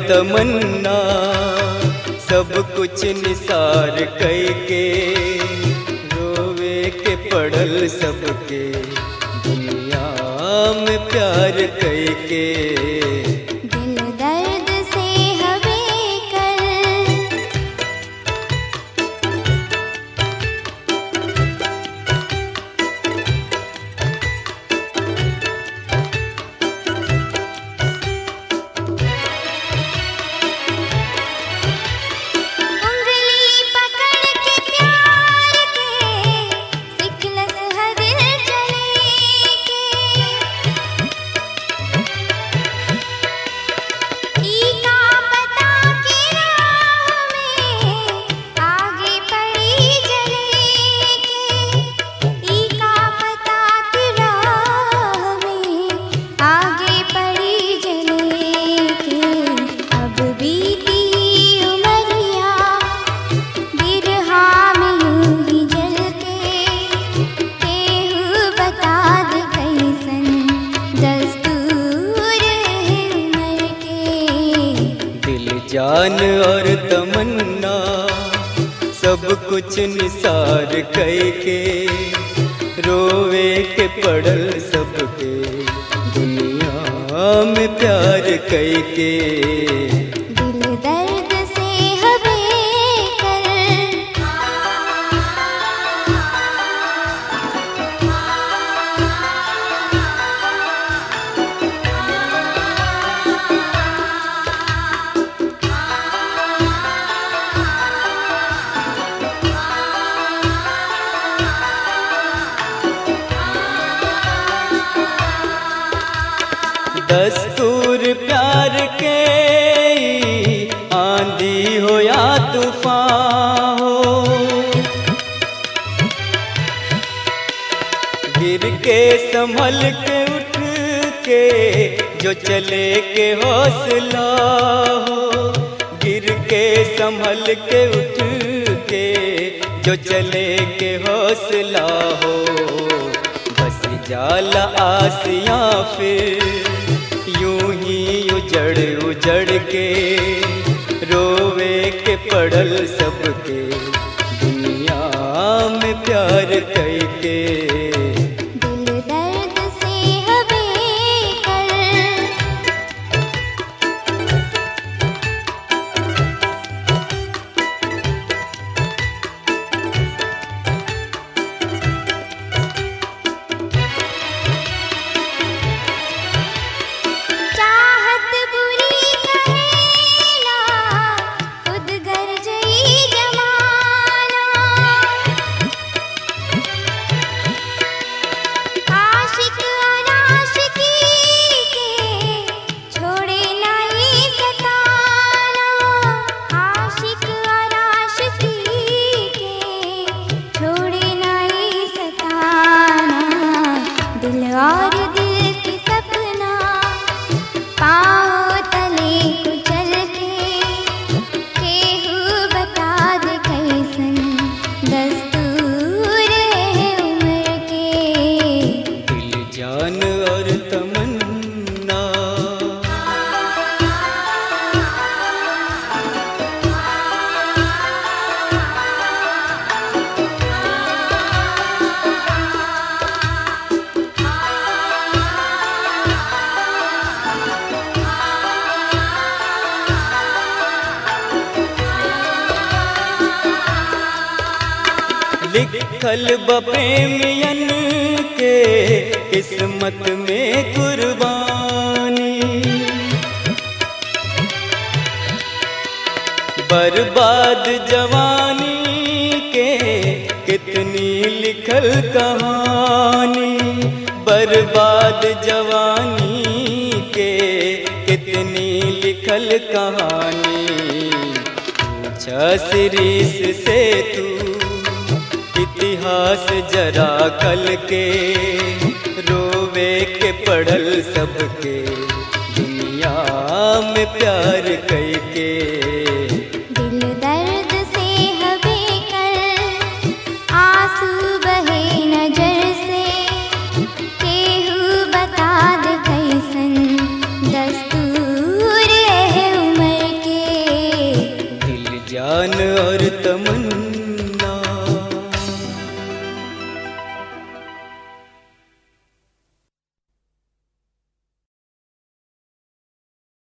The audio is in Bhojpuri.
तमन्ना सब कुछ निसार कई के रोवे के पड़ल सबके दुनिया में प्यार कई के दिल दर्द से हवे कर उंगली पकड़ के प्यार के सिखलस हर चले के ई का पता के राह में आगे पड़ी जले के ई का पता के राह में आगे पड़ी जले के अब बीती उमरिया बिरहा में यूं ही जल के केहू बता दे कैसन दस्तूर है उमर के दिल जान और तमन्ना सब कुछ निसार कई के रोवे के पड़ल सबके दुनिया में प्यार कई के दिल दर्द से हवे कर दस्तूर प्यार के आंधी हो या तूफान हो गिर के संभल के उठ के जो चले के हौसला हो गिर के संभल के उठ के जो चले के हौसला हो बस जाला आसिया फिर यूं ही उजड़ उजड़ के रोवे के पड़ल सबके दुनिया में प्यार कई के दिल दर्द से हवे कर चाहत बुरी कहेला खुद घर जई जमाना आशिक अनाशिकी के छोड़े नहीं सताना आशिक अनाशिकी के छोड़े नहीं सताना दिल और दिल के सपना पाँव तले कुचल के केहू बता दे कैसन दस्तूर है उम्र के दिल जान और तमन्ना लिखल बप्रेमियन के किस्मत में कुर्बानी बर्बाद जवानी के कितनी लिखल कहानी बर्बाद जवानी के कितनी लिखल कहानी पूछा सिरीस से तू इतिहास जरा कल के रोवे के पढ़ल सबके दुनिया में प्यार कई के दिल दर्द से हवे कर आंसू बहे नजर से केहू बता दे कैसन दस्तूर है उमर जान और तमन्ना